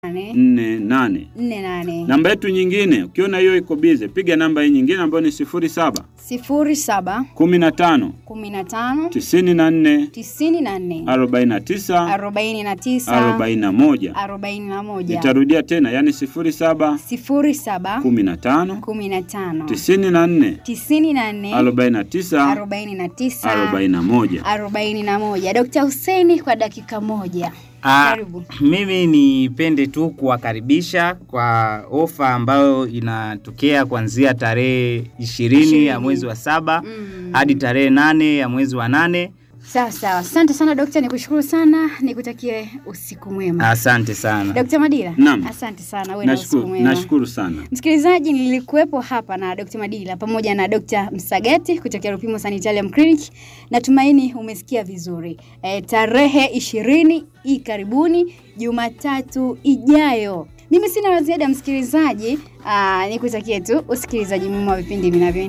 nane nne nane. nne nane Namba yetu nyingine, ukiona hiyo iko bize, piga namba hii nyingine ambayo ni sifuri saba sifuri saba kumi na tano kumi na tano tisini na nne tisini na nne arobaini na tisa arobaini na tisa arobaini na moja. arobaini na moja Nitarudia tena, yani sifuri saba sifuri saba kumi na tano kumi na tano tisini na nne tisini na nne arobaini na tisa arobaini na tisa arobaini na moja. arobaini na moja. Dokta Huseni kwa dakika moja. Ah, Karibu. mimi nipende tu kuwakaribisha kwa ofa ambayo inatokea kuanzia tarehe ishirini Ishirini. ya mwezi wa saba Mm. hadi tarehe nane ya mwezi wa nane. Sawa sawa, asante sana dokta, nikushukuru sana, nikutakie usiku mwema. Asante sana. Dokta Madila, Naam. asante sana, uwe na usiku Nashukuru, mwema. nashukuru sana. Msikilizaji, nilikuwepo hapa na Dr. Madila pamoja na Dr. Msagati kutokea Rupimo Sanitarium Clinic. Natumaini umesikia vizuri. E, tarehe ishirini hii karibuni Jumatatu ijayo. Mimi sina la ziada msikilizaji, aa, nikutakie tu usikilizaji mwema wa vipindi vinavyo